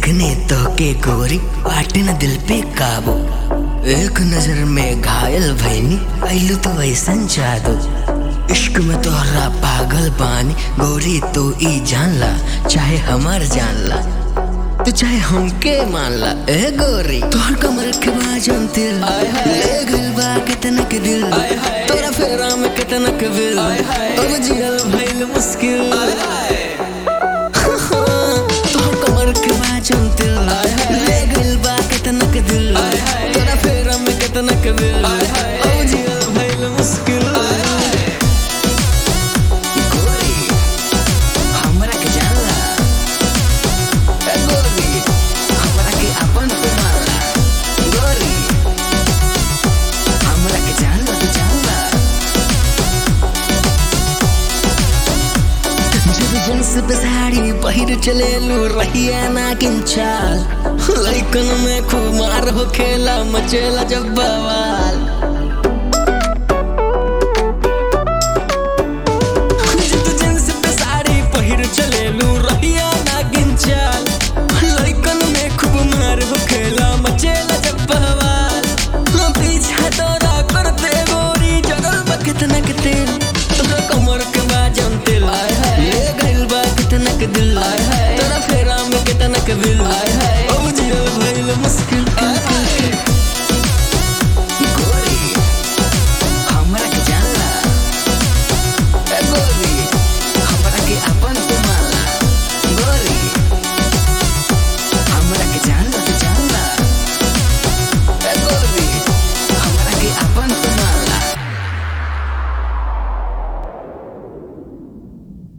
देखने तो के गोरी बाटे न दिल पे काबू एक नजर में घायल भैनी ऐलू तो वैसन जादू इश्क में तोहरा पागल बानी गोरी तो ई जानला चाहे हमार जानला तो चाहे हमके मानला ए गोरी तोहर कमर के बाजन दिल ले गइल बा कितना के दिल तोरा फेरा में कितना के बिल अब जियल भइल मुश्किल तोहर कमर के बाजन दिल ले गइल बा कितना के दिल तोरा फेरा में कितना के बिल अब जियल भइल मुश्किल गोरी हमरा के जानला ए गोरी हमरा के अपन पे मारला गोरी हमरा के जानला तू जानला जब जींस पे साड़ी पहिर चलेलू रहिया ना किंचाल लइकन में खूब मार हो खेला मचेला जब बवाल